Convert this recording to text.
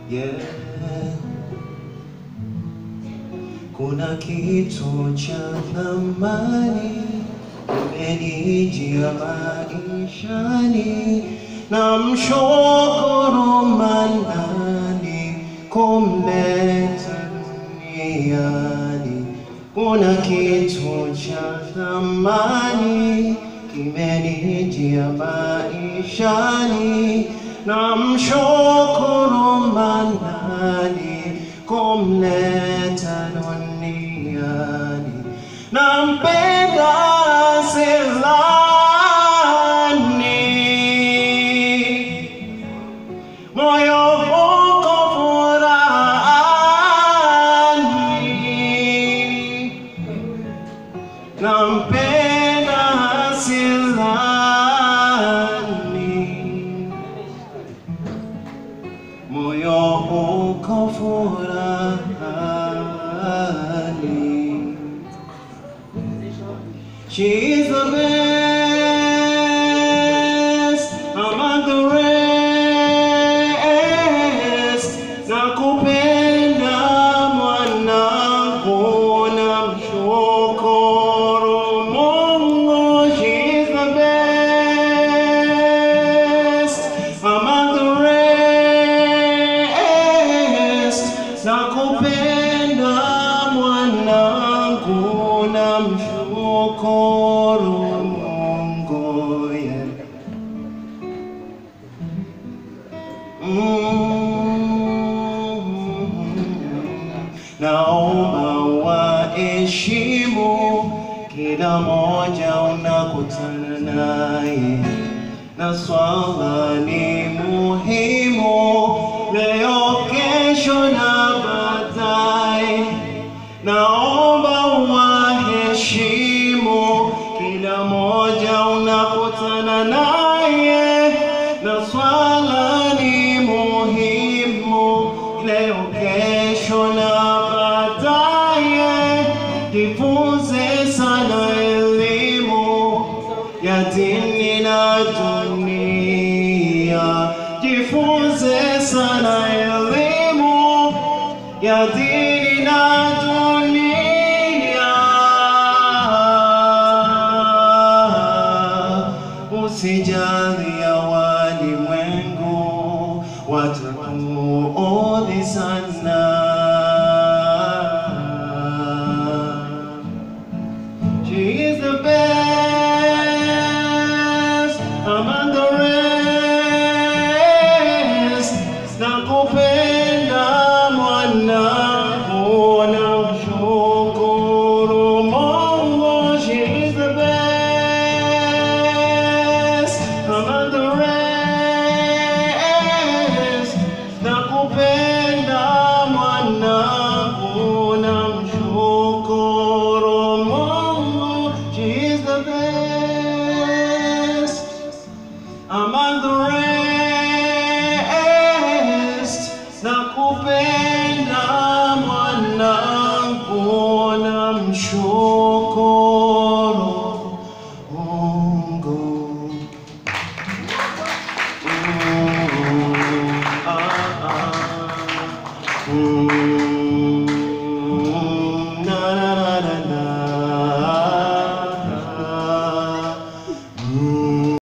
yeah. Kuna kitu cha thamani kimenijia maishani, na mshukuru Manani kumleta duniani. Kuna kitu cha thamani kimenijia maishani, na mshukuru Manani kumleta duniani. Nampenda Selani, moyo uko furahani. Nampenda Selani, moyo uko furahani. She's the best among the rest. Nakupenda mwanangu, namshukuru Mungu. She's the best among the rest. Nakupenda mwanangu, namshukuru Mungu. Yeah. Mm. Naomba waheshimu kila moja unakutana naye, na swala ni muhimu leo, kesho na baadaye. Naomba waheshimu kila moja unakutana naye, na swala ni muhimu leo, kesho na baadaye. Jifunze sana elimu ya dini na dunia, jifunze sana elimu ya dini na dunia. Usijali ya